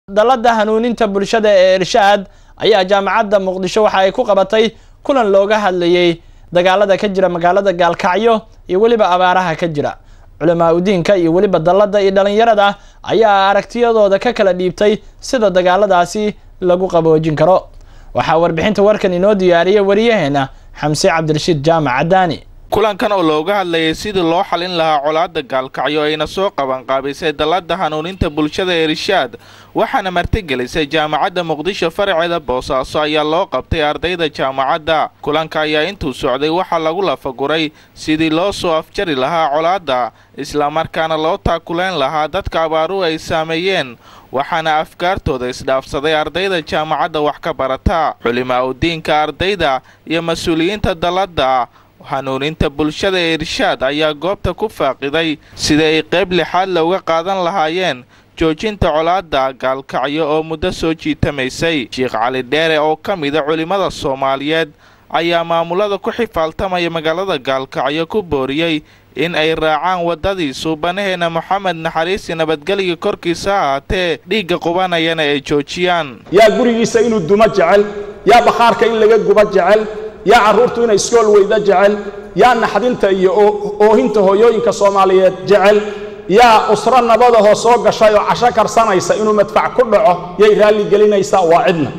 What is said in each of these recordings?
dalladda hanuuninta bulshada ee irshaad ayaa jaamacadda muqdisho waxa ay ku qabatay kulan looga hadlayey dagaalada ka jira magaalada gaalkacyo iyo weliba abaaraha ka jira culamaa udiinka iyo weliba dalladda iyo dhalinyarada ayaa aragtiyadooda ka kala dhiibtay sida dagaaladaasi lagu qaboojin karo waxaa warbixinta warkan inoo diyaariyay wariyaheena xamse cabdirashiid jaamac cadaani kulankan oo looga hadlayay sidii loo xalin lahaa colaadda gaalkacyo ayna soo qabanqaabisay dalladda hanuuninta bulshada ee irshaad waxaana martigelisay jaamacadda muqdisho faraceeda boosaaso ayaa loo qabtay ardayda jaamacadda kulanka ayaa intuu socday waxaa lagu lafaguray sidii loo soo afjari lahaa colaadda islamarkaana loo taakulayn lahaa dadka abaaruhu ay saameeyeen waxaana afkaartooda isdhaafsaday ardayda jaamacadda wax ka barata culimaa udiinka ardayda iyo mas-uuliyiinta dalladda hanuuninta bulshada ee irshaad ayaa goobta ku faaqiday sida ay qayb lixaad looga qaadan lahaayeen joojinta colaadda gaalkacyo oo muddo soo jiitamaysay sheekh cali dheere oo ka mida culimmada soomaaliyeed ayaa maamulada ku xifaaltamaya magaalada gaalkacyo ku booriyey in ay raacaan waddadii suubanaheena moxamed naxariisi nabadgelya korkiisa ha ahaatee dhiigga qubanayana ay joojiyaan yaa gurigiisa inuu dumo jecel yaa bakhaarka in laga gubo jecel yaa carruurtu inay iskool weyda jecel yaa naxdinta iyo oohinta hooyooyinka soomaaliyeed jecel yaa usro nabadahoo soo gashay oo casho karsanaysa inuu madfac ku dhaco yay raalli gelinaysaa waa cidna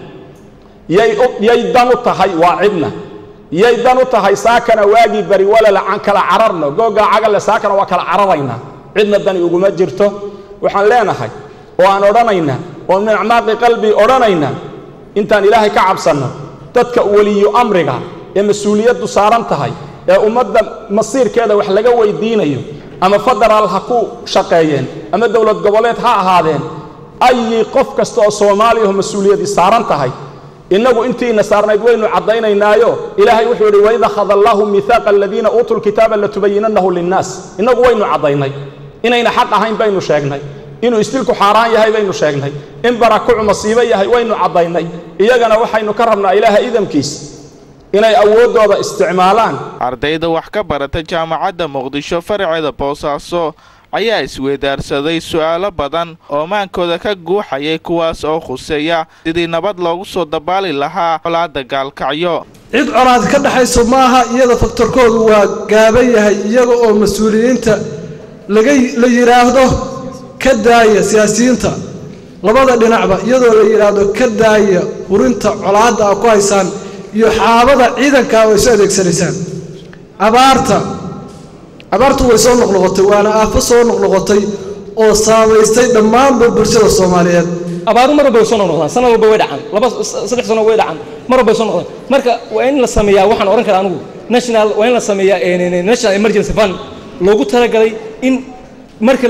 yay dan u tahay waa cidna yay dan u tahay saakana waagii bari walala aan kala cararno googaa cagale saakana waa kala cararaynaa cidna dani uguma jirto waxaan leenahay oo aan odhanaynaa oo min acmaaqi qalbii odhanaynaa intaan ilaahay ka cabsanno dadka weliyu amriga ee mas-uuliyaddu saaran tahay ee ummadda masiirkeeda wax laga weydiinayo ama federaal ha ku shaqeeyeen ama dowlad goboleed ha ahaadeen ayi qof kasta oo soomaaliyaho mas-uuliyadii saaran tahay innagu intiina saarnayd waynu caddaynaynaayo ilaahay wuxuu yidhi waid akhada allaahu miihaaqa aladiina uutuu lkitaaba latubayinannahu linnaas innagu waynu caddaynay inayna xaq ahayn baynu sheegnay inuu istilku xaaraan yahay baynu sheegnay in barakucu masiibo yahay waynu caddaynay iyagana waxaynu ka rabnaa ilaaha idamkiis inay awooddooda isticmaalaan ardayda wax ka barata jaamacadda muqdisho faraceeda boosaaso ayaa isweydaarsaday su'aalo badan oo maankooda ka guuxayay kuwaas oo khuseeya sidii nabad loogu soo dabaali lahaa colaadda gaalkacyo cid colaad ka dhexayso maaha iyada faktorkoodu waa gaaban yahay iyaga oo mas-uuliyiinta laga la yidhaahdo ka daaya siyaasiyiinta labada dhinacba iyadoo la yidhaahdo ka daaya hurinta colaadda a ku haysaan iyo xaabada ciidanka oo isu adeegsanaysaan abaarta abaartu way soo noqnoqotay waana aafo soo noqnoqotay oo saamaystay dhammaanba bulshada soomaaliyeed abaaru mar walba way soo noqnoqdaan sana walba way dhacaan laba saddex sano way dhacaan mar walba way soo noqdaan marka waa in la sameeyaa waxaan odhan karaa anigu national waa in la sameeyaa national emergency fund loogu talagalay in marka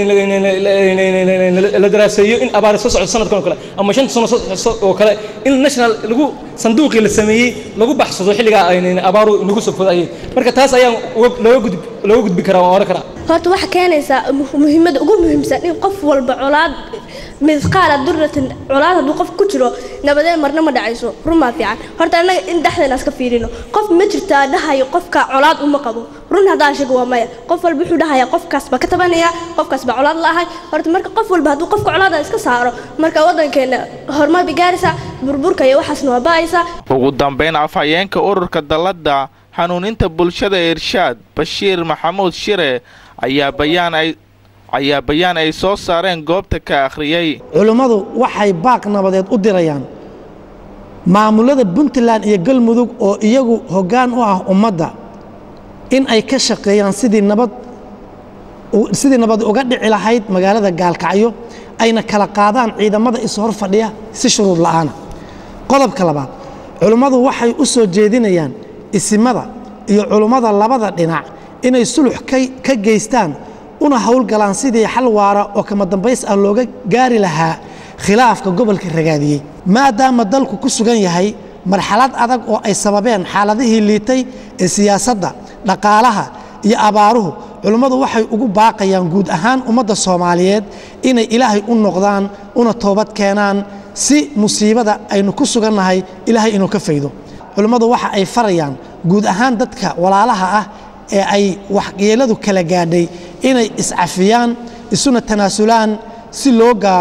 la daraaseeyo in abaar soo socdo sanadkan oo kale ama shanta sano soo oo kale in national lagu sanduuqii la sameeyey lagu baxsado xilligaa abaaru nagu soo fodayeen marka taas ayaan looga gudbi looga gudbi karaa waan oran karaa horta waxaa keenaysaa muhiimadda ugu muhiimsan in qof walba colaad misqaala duratin colaad hadduu qof ku jiro nabadeen marna ma dhacayso rumaa fiican horta annaga in dhexdeena iska fiirino qof ma jirtaa dhahayo qofka colaad uma qabo run haddaan sheego waa maya qof walba wuxuu dhahayaa qofkaas baa ka tabanaya qofkaas baa colaad la'ahay horta marka qof walba hadduu qofka colaada iska saaro marka waddankeena horumar bay gaaraysaa burburka iyo waxaasna waa ba'aysaa ugu dambayn afhayeenka ururka dalladda hanuuninta bulshada irshaad bashiir maxamuud shire ayaa bayaan ay ayaa bayaan ay soo saareen goobta ka akhriyey culimmadu waxay baaq nabadeed u dirayaan maamulada puntland iyo galmudug oo iyagu hoggaan u ah ummadda in ay ka shaqeeyaan sidii nabad sidii nabad uga dhici lahayd magaalada gaalkacyo ayna kala qaadaan ciidamada ishor fadhiya si shuruud la'aana qodobka labaad culimmadu waxay u soo jeedinayaan isimada iyo culimmada labada dhinac inay sulux ka geystaan una howlgalaan sidii xal waara oo kama dambays ah looga gaari lahaa khilaafka gobolka ragaadiyey maadaama dalku ku sugan yahay marxalad adag oo ay sababeen xaaladihii liitay ee siyaasadda dhaqaalaha iyo abaaruhu culimmadu waxay ugu baaqayaan guud ahaan ummadda soomaaliyeed inay ilaahay u noqdaan una toobad keenaan si musiibada aynu ku sugannahay ilaahay inuu ka faydo culimmadu waxa ay farayaan guud ahaan dadka walaalaha ah ee ay waxyeeladu kala gaadhay inay iscafiyaan isuna tanaasulaan si loo gaaro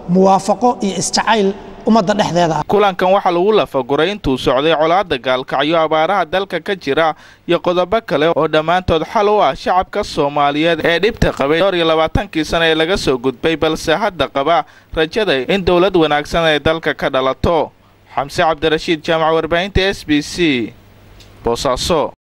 muwaafaqo iyo isjacayl ummadda dhexdeeda ah kulankan waxaa lagu lafaguray intuu socday colaadda gaalkacyo abaaraha dalka ka jira iyo qodobo kale oo dhammaantood xal u ah shacabka soomaaliyeed ee dhibta qabay dhowr iyo labaatankii sana ee laga soo gudbay balse hadda qaba rajada in dowlad wanaagsan ay dalka ka dhalato xamse cabdirashiid jaamac warbaahinta s b c boosaaso